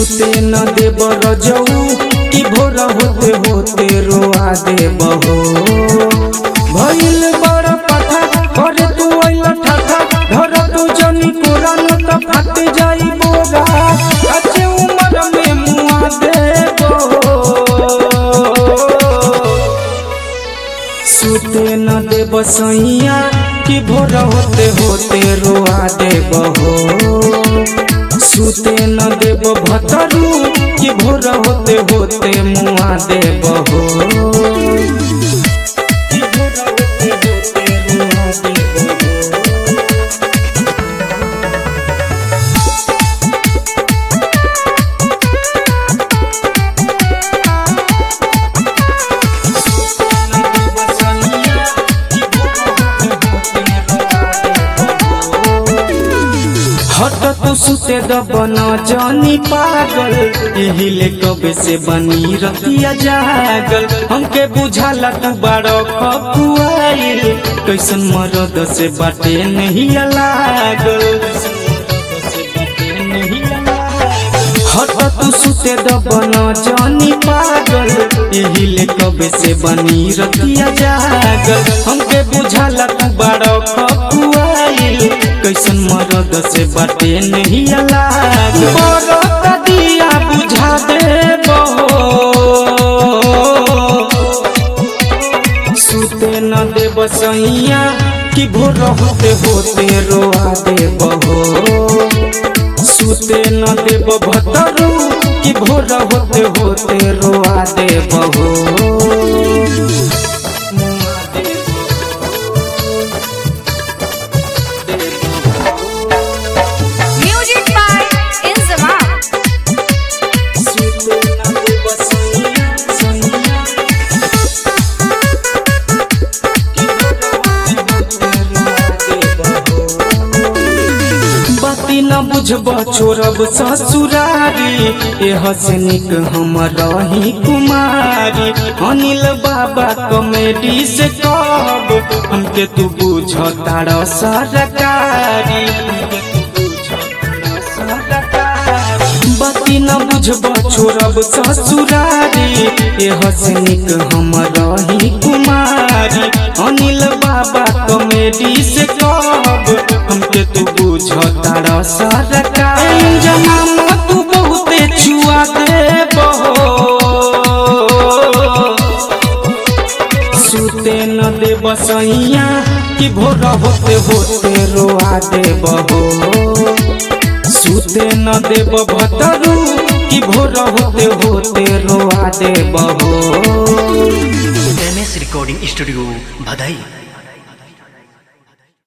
सुते न देब रजऊ कि भोर होते होते रोआ देब हो भइल बड़ पथा करे तू अइल ठाठा घर तू जनी कोरा न त फट जाई बोरा अच्छे उम्र में मुआ देब सुते न देब सैया कि भोर होते होते रोआ देब हो सुते न देब भतरू कि भोर होते होते मुआ देब हो कि भोर होते होते रुआ देब हो। हट तो सुते दबन जानी पागल यही ले कबे से बनी रतिया जागल हमके बुझाला तू बारो खपुआइल कैसन मरद से बाटे नहीं लागल हट तू सुते दबन जानी पागल यही ले कबे से बनी रतिया जागल हमके बुझाला तू बारो खपुआइल कैसन मरद से बाटे नहीं लागल बरत दिया बुझा दे सुते न देब सैया कि भोर होते होते रोआ देब हो सुते न देब भतरू कि भोर होते होते रोआ देब हो Music by Inzamam. सुते न देब सैया सैया बाती न बुझब छोड़ब ससुरारी एह से निक हम रही कुमारी अनिल बाबा कॉमेडी से कब हमके तू बुझ तार सरकारी बाती न बुझब छोड़ब ससुरारी एह से निक हम रही कुमारी अनिल बाबा कॉमेडी से कब हमके तू बुझ तार सरकार जमाना तू बहुते छुआ दे सुते न देब सैया कि भोर होते होते रोआ देब हो सुते न देब भतरू कि भोर होते होते रोआ देब हो एम एस रिकॉर्डिंग स्टूडियो भदई